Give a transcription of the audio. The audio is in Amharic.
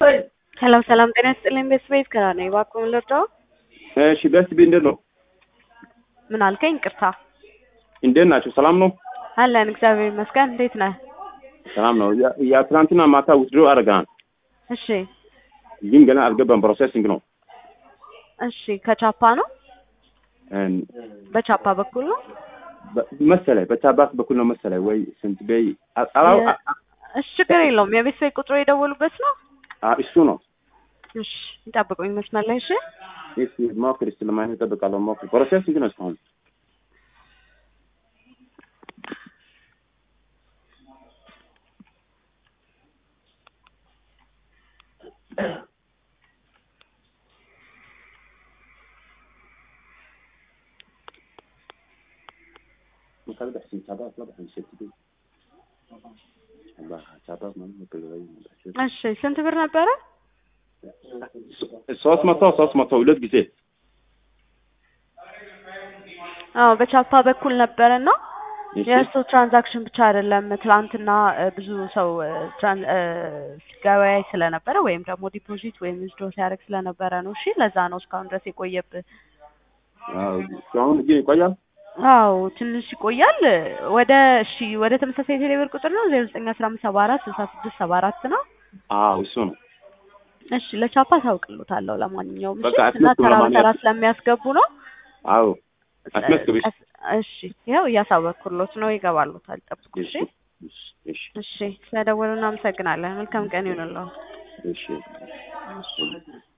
ሄሎ ሰላም ጤና ይስጥልኝ። ቤተሰቤት ከራ ነኝ። እባክዎን ልርዳዎ? እሺ ደስ ቢ እንዴት ነው? ምን አልከኝ? ይቅርታ። እንዴት ናቸው? ሰላም ነው? አለን እግዚአብሔር ይመስገን። እንዴት ነህ? ሰላም ነው። ያ- ያ ትናንትና ማታ ውስድሮ አደረገናል፣ እሺ ግን ገና አልገባም። ፕሮሴሲንግ ነው እሺ። ከቻፓ ነው? እን- በቻፓ በኩል ነው? በ- መሰለኝ በቻባት በኩል ነው መሰለኝ ወይ ስንት በይ አ- አላው አ- አ- እሺ ችግር የለውም። የቤተሰብ ቁጥሩ የደወሉበት ነው? አ- እሱ ነው። እሺ ይጠብቁኝ መስመር ላይ እሺ። እሺ ሞክር፣ እስኪ ለማየት እጠብቃለሁ። ሞክር። ፕሮሴሲንግ ነው እስካሁን። مكان بحسن شباب لا بحسن ست بي الله شباب ما نقول غير እሺ ስንት ብር ነበረ? ሶስት መቶ ሶስት መቶ ሁለት ጊዜ አዎ በቻፓ በኩል ነበረ እና እሺ የእርሱ ትራንዛክሽን ብቻ አይደለም። ትላንትና እ፣ ብዙ ሰው እ፣ ትራን- እ፣ ሲገበያይ ስለነበረ ወይም ደግሞ ዲፖዚት ወይም ዊዝድሮ ሲያደርግ ስለነበረ ነው። እሺ ለዛ ነው እስካሁን ድረስ የቆየብህ። አዎ አሁን ግን ይቆያል አዎ ትንሽ ይቆያል። ወደ እሺ ወደ ተመሳሳይ ቴሌብር ቁጥር ነው ዜሮ ዘጠኝ አስራ አምስት ሰባ አራት ስልሳ ስድስት ሰባ አራት ነው። አዎ እሱ ነው እሺ ለቻፓ ታውቅሉታለሁ። ለማንኛውም እሺ በቃ እና አስመስክሩ ተራ በተራ ለማንኛውም። ስለሚያስገቡ ነው። አዎ አስመስክሩ እሺ እሺ ያው እያሳወቅኩሎት ነው። ይገባሉታል። ጠብቁ። እሺ እሺ እሺ እሺ ስለደወሉ እናመሰግናለን። መልካም ቀን ይሁንልዎ። እሺ እሺ